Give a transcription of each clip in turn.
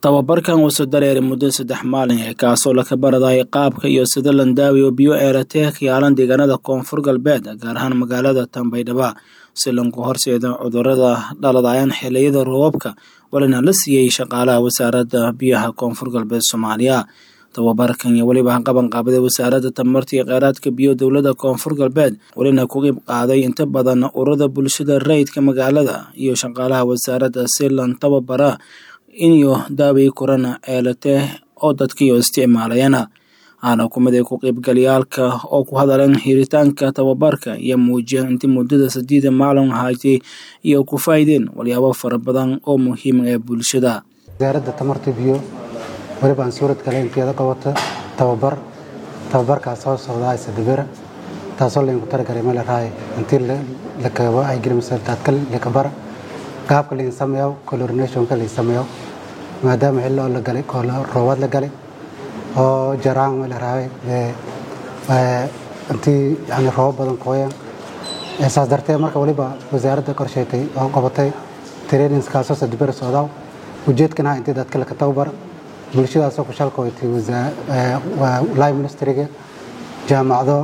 tababarkan wuxuu dareeray muddo saddex maalin ee kaasoo laka baradayay qaabka iyo sida landaawi oo biyo eeratee ka yaalan deegaanada koonfur galbeed gaar ahaan magaalada tambaydhaba si lanku horseeda cudurada dhaladayaan xiliyada roobabka walina la siiyey shaqaalaha wasaaradda biyaha koonfur galbeed soomaaliya tababarkan iyo weliba qaban qaabada wasaaradda tamarta iyo kheyraadka biyo dowladda koonfur galbeed welina ku qeyb qaaday inta badan ururada bulshada rayidka magaalada iyo shaqaalaha wasaaradda si lan tababara iniyo daaway korana eelatee oo dadkiiyo isticmaalayana aana kumid ay ku qeybgalayaalka oo ku hadaleen hiritaanka tababarka iyo muujiyeen intii muddada sadiida maalin haatay iyo ku faa'iideen walyaabo fara badan oo muhiim ee bulshada wasaaradda tamarta biyo weliba aan suurad kale inteeda qabata tababar tababarkaas soo socdaa isadabera taasoo laydinku talagalay meel raay intii la kabo ay gelimaysa daadka lakabara qaabka laydin sameeyo colorinationka laydin sameeyo maadaama xilli oo la galay roobaad la galay oo jaraan meel raay intii yani roobab badan kooyaan saas darteed marka weliba wasaaradda qorsheetay oo qabatay trainingskaasoo sadabera socdaa ujeedkanaha intii daadka laka tababar bulshadaasoo ku shalkootay li ministriga jaamacado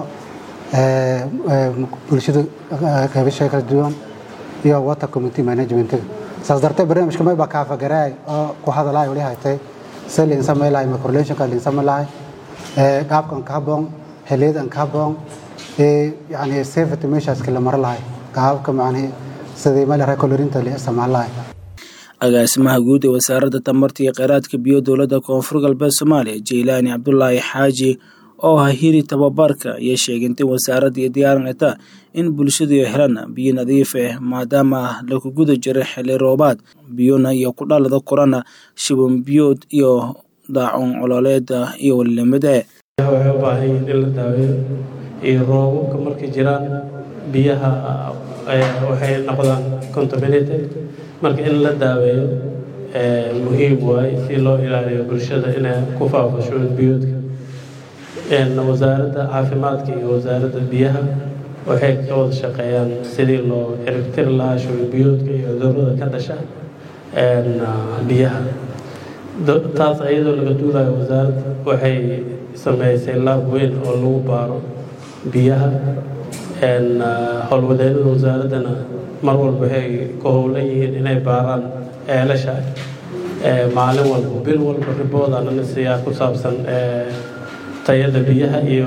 bulshada qeybasha kala duwan iyo water community managementiga saas darteed barnaamijka may baa kaafagaraay oo ku hadalaay wali haytay si liin samay lahay microlationka liin samay lahay qaabkan ka haboon xiliyadan ka haboon yani safety measureska la mara lahay qaabka macnihi sidii meel recolorinta la isticmaal lahay agaasimaha guud ee wasaaradda tamarta iyo kheyraadka biyo dowladda koonfur galbeed soomaaliya jeylaani cabdulaahi xaaji oo ah hiri tababarka iyo sheegintay wasaaradda iyo diyaarinata in bulshadu helaan biyo nadiif ah maadaama lagu guda jiray xili roobaad biyona iyo ku dhalada korana shiban biyood iyo daacun cololeeda iyo walilamide waxay u baahan yihiin in la daaweeyo iyo roobabka markay jiraan biyaha waxay noqdaan contaminated marka in la daaweeyo muhiim waaye si loo ilaaliyo bulshada inay ku faafo shuban biyoodka wasaaradda caafimaadka iyo wasaaradda biyaha waxay ka wada shaqeeyaan sidii loo ciribtiri lahaa shuban biyoodka iyo cudurada ka dhasha biyaha taas iyadoo laga duulayo wasaaradda waxay sameysay laab weyn oo lagu baaro biyaha howlwadeennada wasaaraddana mar walba waxay ku howlan yihiin inay baaraan eelasha maalin walba bil walba riboodana siyaa ku saabsan tayada biyaha iyo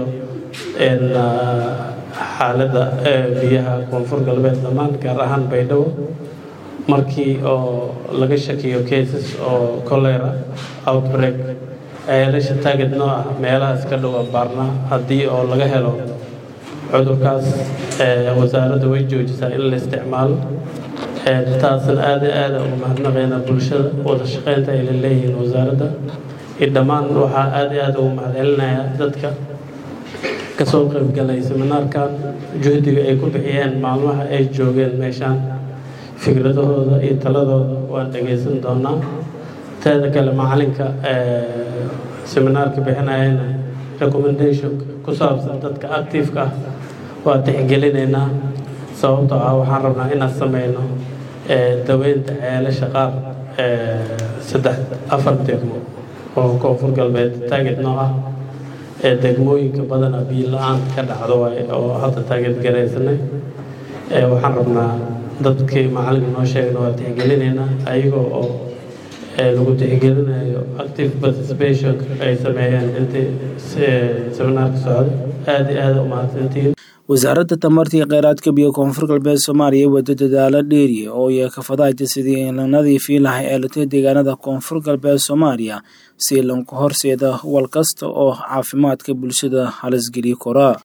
xaaladda biyaha koonfur galbeed dhammaan gaar ahaan baydhabo markii oo laga shakiyo cases oo colera outbreak eelasha taagid noo ah meelahaas ka dhowa baarnaa haddii oo laga helo cudurkaas wasaaradda way joojisaa in la isticmaalo taasna aada aada uga mahadnaqayna bulshada wada shaqeynta ay la leeyihiin wasaaradda iyo dhammaan waxaa aada aada ugu mahadcelinayaa dadka kasoo qeybgalay seminaarkan juhdiga ay ku bixiyeen maalmaha ay joogeen meeshaan fikradahooda iyo taladooda waan dhagaysan doonaa teeda kale macalinka seminaarka bixinayana recommendation ku saabsan dadka activeka ah waa tixgelinaynaa sababtoo ah waxaan rabnaa inaan sameyno daweynta ceelasha qaar saddex afar degmo oo koonfur galbeed taagid noo ah ee degmooyinka badana biyo la-aan ka dhacdo waay oo hadda taagid garaysanay waxaan rabnaa dadkii macalinka noo sheegna waa tixgelinaynaa ayagoo oo lagu tixgelinayo active participation ay sameeyeen intii seminaarka socda aada iyo aada u mahadsantihiin wasaaradda tamarta iyo kheyraadka biyo koonfur galbeed soomaaliya wada dadaalo dheeriya oo iyo kafadaayta sidii la nadiifin lahay eelatee deegaanada koonfur galbeed soomaaliya si lanku horseeda wal kasta oo caafimaadka bulshada halisgeli kora